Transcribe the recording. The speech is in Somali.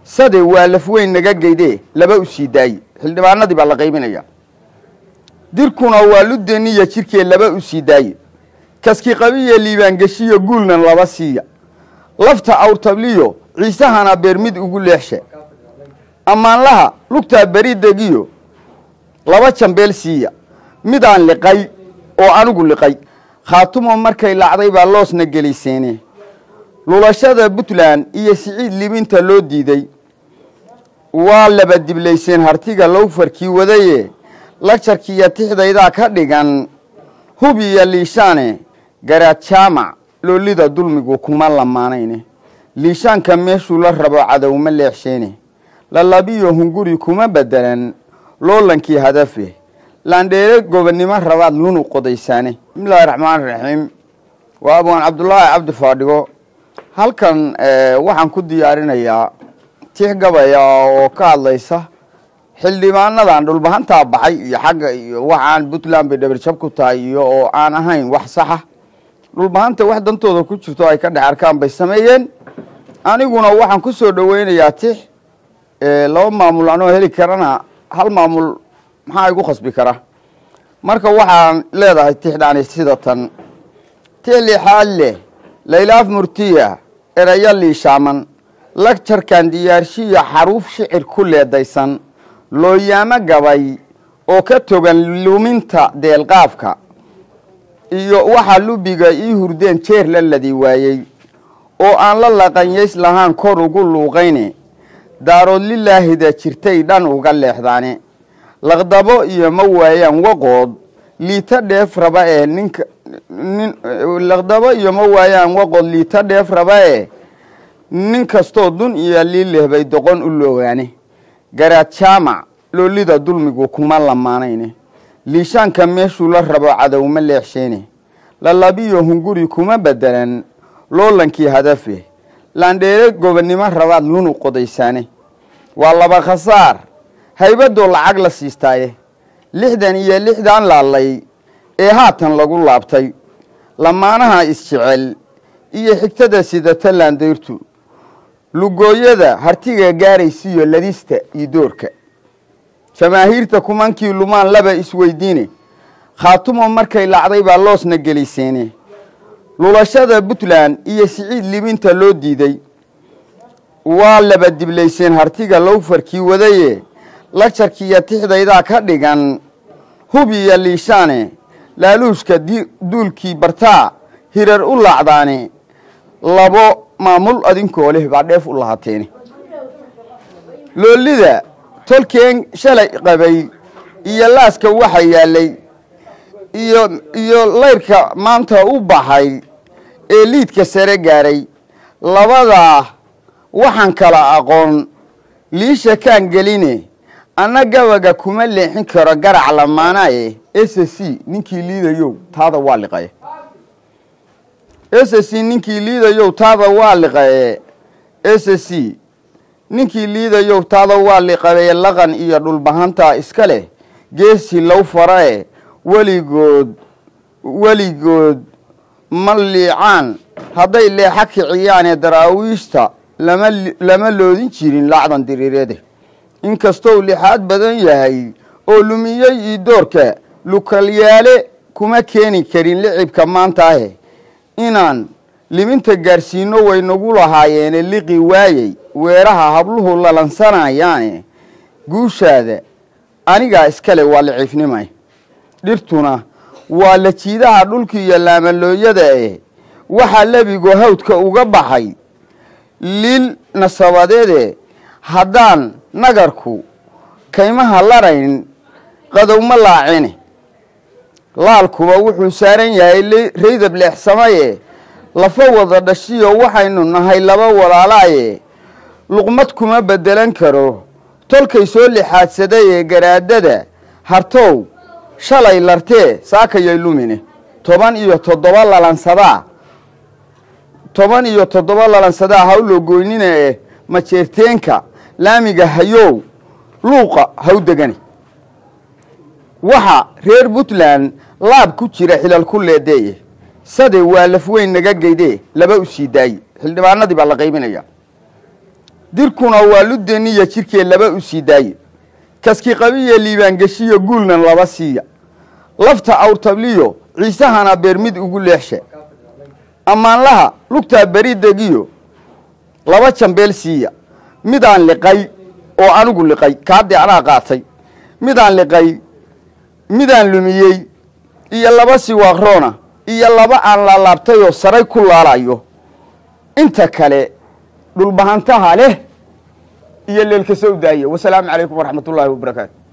sade waa laf weyn naga geydee laba u sii daaye xildhibaanadii baa la qaybinaya dirkuna waa ludeniya jirkee laba u sii daaye kaski qabiye liibaangeshiyo guulnan laba siiya lafta awrtabliyo ciisahana beer mid ugu leexsha ammaanlaha lugtaa beri degiyo laba jambeel siiya midaan liqay oo anigu liqay khaatumo markay lacday baa loosna gelayseene lulashada puntland iyo siciid libinta loo diiday waa laba diblayseen hartiga lowfarkii wadaye lagjarkiiyo tixdaydaa ka dhigan hub iyo liishaane garaad jaamac loolida dulmigu kuma lamaanayne liishaanka meeshuu la rabo cadowma leexsheene lalabiyo hunguri kuma bedelan loolankii hadafe laandheere gobonnimo rabaad lunu qodaysaane bismillahi raxmaan raxiim waa abwaan cabdulaahi cabdi faadhigo halkan waxaan ku diyaarinayaa tix gabaya oo ka hadlaysa xildhibaanadan dhulbahantaa baxay iyo xagga iyo waxaan puntland bay dhabarjab ku tahay iyo oo aan ahayn wax saxa dhulbahanta wax dantooda ku jirto ay ka dhex arkaan bay sameeyeen aniguna waxaan ku soo dhoweynayaa tix laba maamul anoo heli karana hal maamul maxaa igu khasbi kara marka waxaan leedahay tixdhaani sida tan tix lixaad leh laylaaf murtiya erayo liishaaman lagjarkan diyaarshiya xaruuf shicir ku leedaysan looyaamo gabay oo ka togan luminta deelqaafka iyo waxaa lubiga ii hurdeen jeer la ladi waayey oo aan la laqanyays lahaan kor ugu luuqayne daarood lilaahida jirtay dhan uga leexdaane laqdabo iyo ma waayaan waqood liita dheef raba ee ninka nin laqdabo iyo ma waayaan waqood liita dheef raba ee nin kastoo dun iyo liileh bay doqon u loogaane garaad jaamac loolida dulmigu kuma lamaanayne liishaanka meeshuu la rabo cadowma leexsheene lalabiyo hunguri kuma bedelan loolankii hadafe laandheere gobonnimo rabaad lunu qodaysaane waa laba khasaar haybadoo lacag la siistaaye lixdan iyo lixdan laalay ee haatan lagu laabtay lamaanaha isjecel iyo xigtada sidata laandayrtu lugooyada hartiga gaaraysiiyo ladista iyo doorka jamaahiirta kumankii lumaan laba isweydiine khaatumo markay lacday baa loosna gelayseene lulashada puntland iyo siciid libinta loo diiday waa laba diblayseen hartiga lowfarkii wadaye lagjarkiiyo tixdaydaa ka dhigan hub iyo liishaane laaluushka duulkii bartaa hirar u laacdaane labo maamul adinkoo leh baa dheef u lahateene loolida tolkeen shalay qabay iyo laaska waxa yaalay iyo iyo layrka maanta u baxay ee liidka sare gaaray labadaa waxaan kala aqoon liisha kaan geline anna gabaga kuma leexin karo garac lamaanaye s c ninkii liidayow taada waa liqaye s c ninkii liidayow taada waa liqaye s c ninkii liidayow taada waa liqaye laqan iyo dhulbahantaa iska leh geesi low farae weligood weligood ma liicaan hadday leexa kiciyaanee daraawiishta lama lama loodin jirin lacdan diriireede inkastou lixaad badan yahay oo lumiyey io doorka lukalyaale kuma keeni karin licibka maantaahe inaan liminta gaarsiino way nagu lahaayeene liqi waayey weeraha habluhu lalansanayaane guushaada anigaa iskale waa liciifnimay dhirtuna waa la jiidaha dhulka iyo laamalooyada eh waxaa lebigu hawdka uga baxay liil nasabadeede haddaan nagarku kaymaha larayn qadowma laacine laalkuba wuxuu saaran yahay raydab leexsamaye lafa wada dhashiyo waxaynu nahay laba walaalaaye luqmad kuma bedelan karo tolkay soo lixaadsaday ee garaadada hartow shalay lartee saakayay lumine toban iyo toddoba lalansadaa toban iyo toddoba lalansadaa hawloo goynina eh majeerteenka laamiga hayow luuqa haw degane waxa reer puntland laab ku jira xilal ku leedeeye sade waa laf weyn naga geydee laba u sii daaye xildhibaanadii baa la qaybinaya dirkuna waa ludeniya jirkee laba u sii daaye kaski qabiye liibaangeshiyo guulnan laba siiya lafta awrtabliyo ciisahana beer mid ugu leexsha ammaanlaha lugtaa beri degiyo laba jambeel siiya midaan liqay oo anigu liqay kaadii anaa qaatay midaan liqay midaan lumiyey iyo laba siwaaqroona iyo laba aan laalaabtayoo saray ku laalayo inta kale dhulbahantaha leh iyo leelka soo daaya wasalaamu calaykum waraxmat ullaahi wabarakaatu